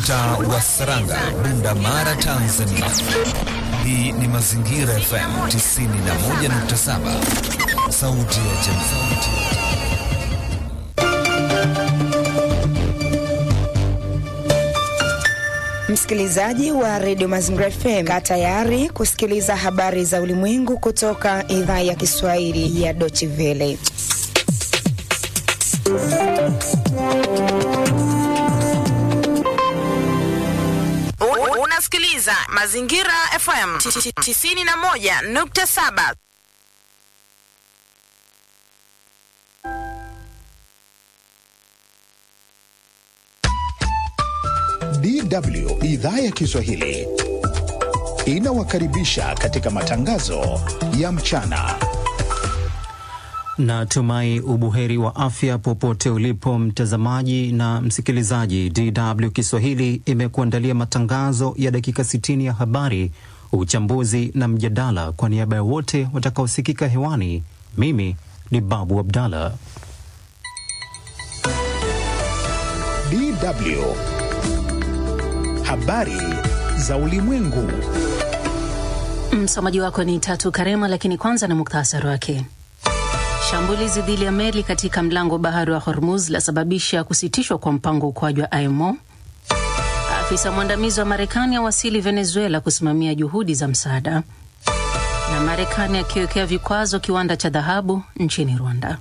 mtaa wa Saranga, Bunda Mara, Tanzania. Hii ni Mazingira FM 91.7, sauti ya jamii. Msikilizaji wa redio Mazingira FM, kaa tayari kusikiliza habari za ulimwengu kutoka idhaa ya Kiswahili ya Deutsche Welle. Unasikiliza Mazingira FM 91.7. DW idhaa ya Kiswahili inawakaribisha katika matangazo ya mchana. Natumai ubuheri wa afya popote ulipo mtazamaji na msikilizaji. DW Kiswahili imekuandalia matangazo ya dakika 60 ya habari, uchambuzi na mjadala. Kwa niaba ya wote watakaosikika hewani, mimi ni Babu Abdallah. DW habari za ulimwengu. Msomaji wako ni Tatu Karema, lakini kwanza na muktasari wake. Shambulizi dhidi ya meli katika mlango bahari wa Hormuz lasababisha kusitishwa kwa mpango ukoaji wa IMO. Afisa mwandamizi wa Marekani awasili Venezuela kusimamia juhudi za msaada, na Marekani akiwekea vikwazo kiwanda cha dhahabu nchini Rwanda.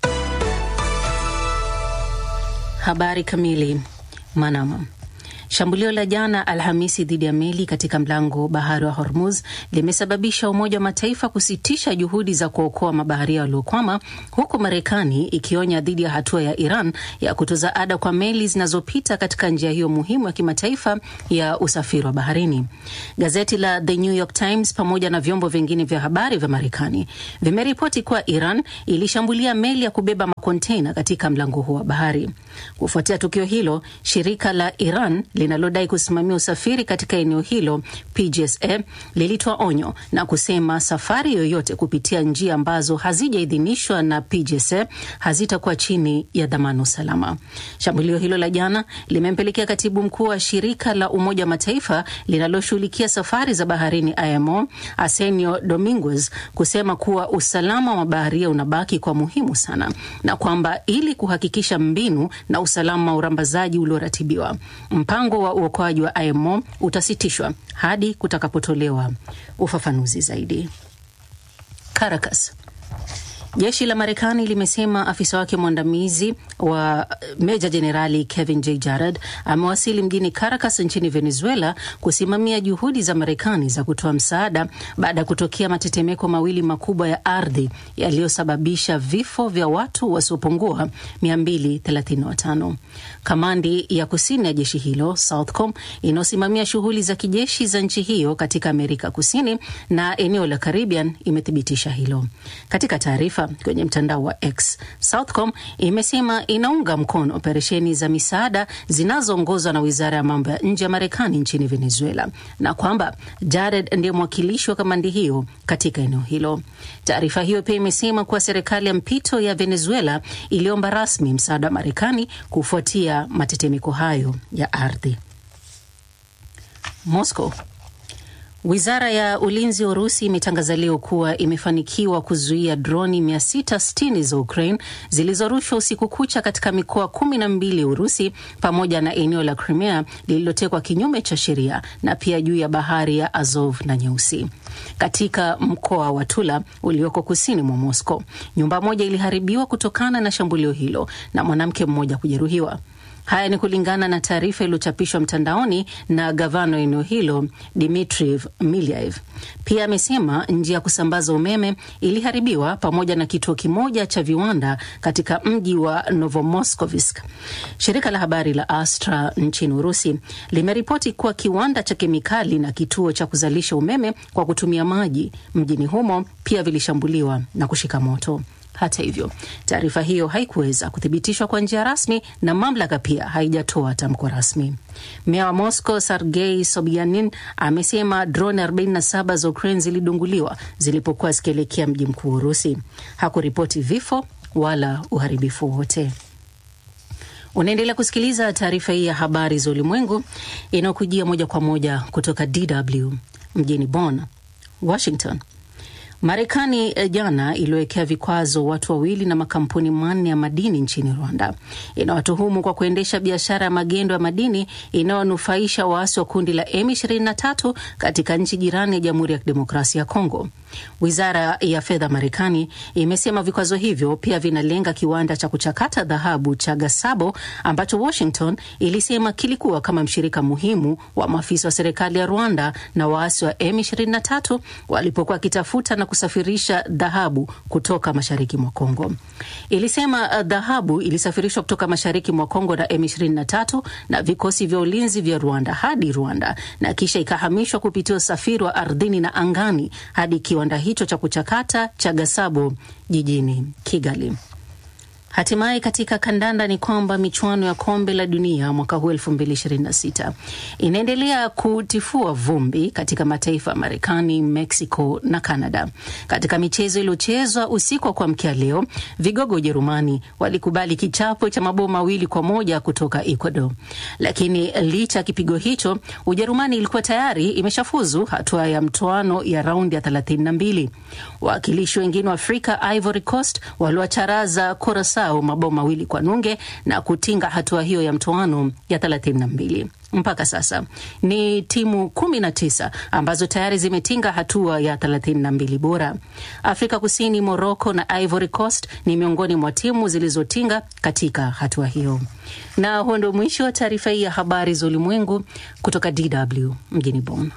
Habari kamili. Manama. Shambulio la jana Alhamisi dhidi ya meli katika mlango bahari wa Hormuz limesababisha Umoja wa Mataifa kusitisha juhudi za kuokoa mabaharia waliokwama, huku Marekani ikionya dhidi ya hatua ya Iran ya kutoza ada kwa meli zinazopita katika njia hiyo muhimu ya kimataifa ya usafiri wa baharini. Gazeti la The New York Times pamoja na vyombo vingine vya habari vya Marekani vimeripoti kuwa Iran ilishambulia meli ya kubeba makontena katika mlango huo wa bahari. Kufuatia tukio hilo, shirika la Iran linalodai kusimamia usafiri katika eneo hilo PGSA lilitoa onyo na kusema safari yoyote kupitia njia ambazo hazijaidhinishwa na PGSA hazitakuwa chini ya dhamana usalama. Shambulio hilo la jana limempelekea katibu mkuu wa shirika la Umoja wa Mataifa linaloshughulikia safari za baharini IMO Arsenio Dominguez kusema kuwa usalama wa baharia unabaki kwa muhimu sana na kwamba ili kuhakikisha mbinu na usalama wa urambazaji ulioratibiwa mpango wa uokoaji wa IMO utasitishwa hadi kutakapotolewa ufafanuzi zaidi. Caracas. Jeshi la Marekani limesema afisa wake mwandamizi wa meja jenerali Kevin J Jarad amewasili mjini Caracas nchini Venezuela kusimamia juhudi za Marekani za kutoa msaada baada ya kutokea matetemeko mawili makubwa ya ardhi yaliyosababisha vifo vya watu wasiopungua 235. Kamandi ya kusini ya jeshi hilo Southcom inayosimamia shughuli za kijeshi za nchi hiyo katika Amerika Kusini na eneo la Caribbean imethibitisha hilo katika taarifa kwenye mtandao wa X. Southcom imesema inaunga mkono operesheni za misaada zinazoongozwa na wizara ya mambo ya nje ya Marekani nchini Venezuela na kwamba Jared ndiye mwakilishi wa kamandi hiyo katika eneo hilo. Taarifa hiyo pia imesema kuwa serikali ya mpito ya Venezuela iliomba rasmi msaada wa Marekani kufuatia matetemeko hayo ya ardhi. Moscow. Wizara ya ulinzi wa Urusi imetangaza leo kuwa imefanikiwa kuzuia droni 660 za Ukraine zilizorushwa usiku kucha katika mikoa kumi na mbili ya Urusi pamoja na eneo la Crimea lililotekwa kinyume cha sheria na pia juu ya bahari ya Azov na Nyeusi. Katika mkoa wa Tula ulioko kusini mwa Moscow, nyumba moja iliharibiwa kutokana na shambulio hilo na mwanamke mmoja kujeruhiwa. Haya ni kulingana na taarifa iliyochapishwa mtandaoni na gavana wa eneo hilo Dmitriv Milyaev. Pia amesema njia ya kusambaza umeme iliharibiwa pamoja na kituo kimoja cha viwanda katika mji wa Novomoskovsk. Shirika la habari la Astra nchini Urusi limeripoti kuwa kiwanda cha kemikali na kituo cha kuzalisha umeme kwa kutumia maji mjini humo pia vilishambuliwa na kushika moto. Hata hivyo, taarifa hiyo haikuweza kuthibitishwa kwa njia rasmi na mamlaka pia haijatoa tamko rasmi. Meya wa Moscow Sergei Sobyanin amesema droni 47 za Ukraine zilidunguliwa zilipokuwa zikielekea mji mkuu wa Urusi. Hakuripoti vifo wala uharibifu wote. Unaendelea kusikiliza taarifa hii ya habari za ulimwengu inayokujia moja kwa moja kutoka DW mjini Bonn, Washington. Marekani jana iliwekea vikwazo watu wawili na makampuni manne ya madini nchini Rwanda. Inawatuhumu kwa kuendesha biashara ya magendo ya madini inayonufaisha waasi wa kundi la M23 katika nchi jirani ya Jamhuri ya Kidemokrasia ya Kongo. Wizara ya fedha Marekani imesema vikwazo hivyo pia vinalenga kiwanda cha kuchakata dhahabu cha Gasabo ambacho Washington ilisema kilikuwa kama mshirika muhimu wa maafisa wa serikali ya Rwanda na waasi wa M23 walipokuwa wakitafuta na kusafirisha dhahabu kutoka mashariki mwa Kongo. Ilisema dhahabu ilisafirishwa kutoka mashariki mwa Kongo na M23 na vikosi vya ulinzi vya Rwanda hadi Rwanda na kisha ikahamishwa kupitia usafiri wa ardhini na angani hadi kiwanda hicho cha kuchakata cha Gasabo jijini Kigali. Hatimaye katika kandanda ni kwamba michuano ya kombe la dunia mwaka huu 2026 inaendelea kutifua vumbi katika mataifa ya Marekani, Mexico na Canada. Katika michezo iliyochezwa usiku wa kuamkia leo, vigogo Ujerumani walikubali kichapo cha mabao mawili kwa moja kutoka Ecuador, lakini licha ya kipigo hicho, Ujerumani ilikuwa tayari imeshafuzu hatua ya mtoano ya raundi ya 32. Wawakilishi wengine wa Afrika, Ivory Coast, waliwacharaza Curacao mabao mawili kwa nunge na kutinga hatua hiyo ya mtoano ya 32. Mpaka sasa ni timu 19 ambazo tayari zimetinga hatua ya 32 bora. Afrika Kusini, Morocco na Ivory Coast ni miongoni mwa timu zilizotinga katika hatua hiyo. Na huo ndio mwisho wa taarifa hii ya habari za ulimwengu kutoka DW mjini Bonn.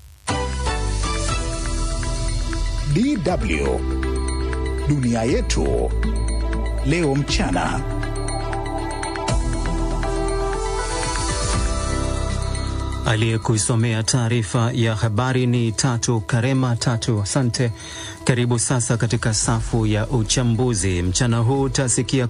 DW dunia yetu leo mchana. Aliyekusomea taarifa ya habari ni Tatu Karema. Tatu, asante. Karibu sasa katika safu ya uchambuzi. Mchana huu utasikia